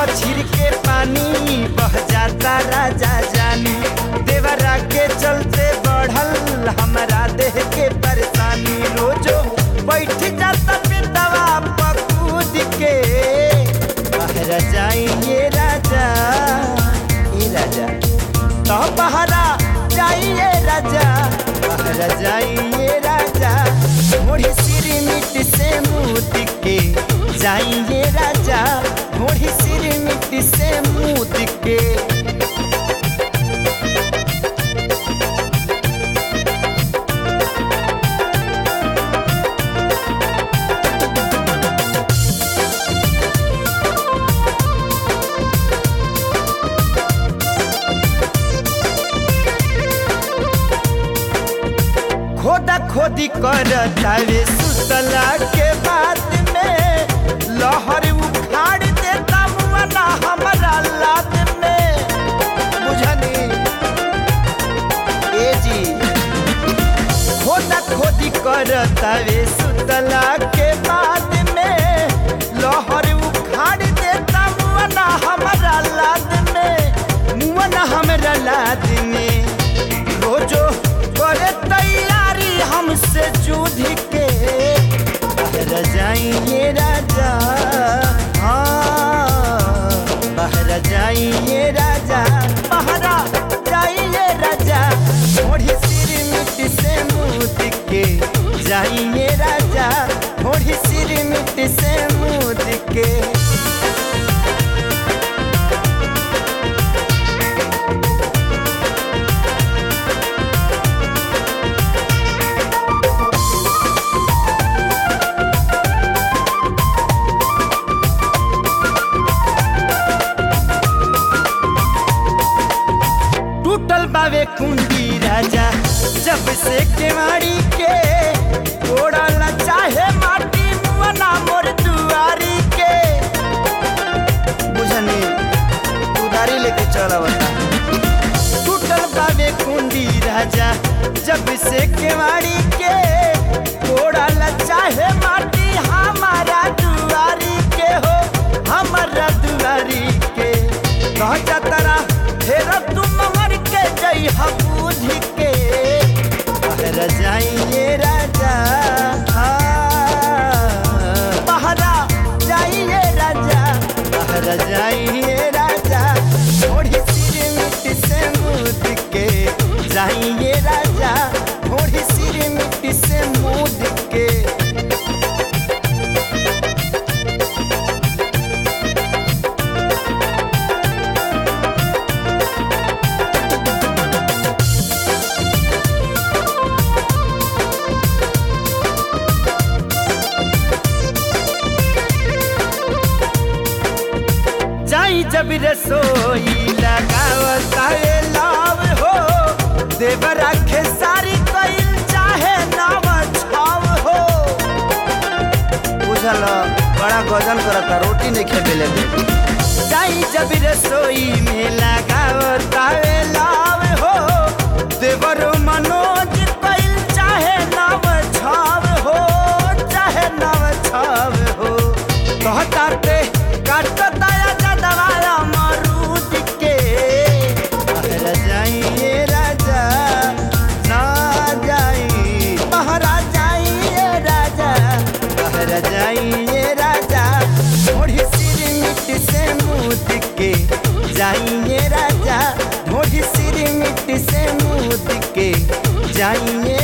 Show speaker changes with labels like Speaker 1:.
Speaker 1: छिर के पानी बह जाता राजा जानी देवरा के चलते बढ़ल हमारा देह के परेशानी रोजो बैठ जाता पितवा पकूद के बाहर जाइए राजा ए राजा तो बहरा जाइए राजा बाहर जाइए राजा मोड़ी सिर मिट से मुद के जाइए राजा मोड़ी सिर मिट से मुद के खोदा खोदी कर तावे सुतला के बाद में लहर उखाड़ देता मुआना हमारा लाद में बुझनी ए जी खोदा खोदी कर तावे सुतला के बाद में लहर उखाड़ देता मुआना हमारा लाद में मुआना हमारा लाद में रोजो करे तैयारी हमसे जूझ के बाहर जाइए राजा हाँ बाहर जाइए राजा बाहर जाइए राजा मोड़ी सिर मिट से मुद के जाइए राजा मोड़ी सिर मिट से मुद के टूटल बावे कुंडी राजा जब से केवाड़ी के ओड़ल चाहे माटी मुआना मोर दुआरी के बुझनी उधारी लेके चला बता टूटल बावे कुंडी राजा जब से केवाड़ी के ओड़ल चाहे माटी हमारा दुआरी के हो हमारा दुआरी के कह जतरा फेर तुम मर के जई बुझ के बाहर जाइए राजा बहरा जाइए राजा बाहर जाइए राजा थोड़ी सिर मिट से मुद के जाइए राजा थोड़ी सिर मिट से मुद के जाई जब रसोई लगावता है लाभ हो देवर आखे सारी कइल चाहे नाव छाव हो बुझल बड़ा गजन करता रोटी नहीं खे मिले जाई जब रसोई में लगावता है लाभ हो देवर मनोज कइल चाहे नाव छाव हो चाहे नाव छाव हो कहता ते काट दया जदवाया मरूद के बाहर जाइए राजा ना जाई बाहर जाइए राजा बाहर जाइए राजा थोड़ी सिर मिट से मुद के जाइए राजा थोड़ी सिर मिट से मुद के जाइए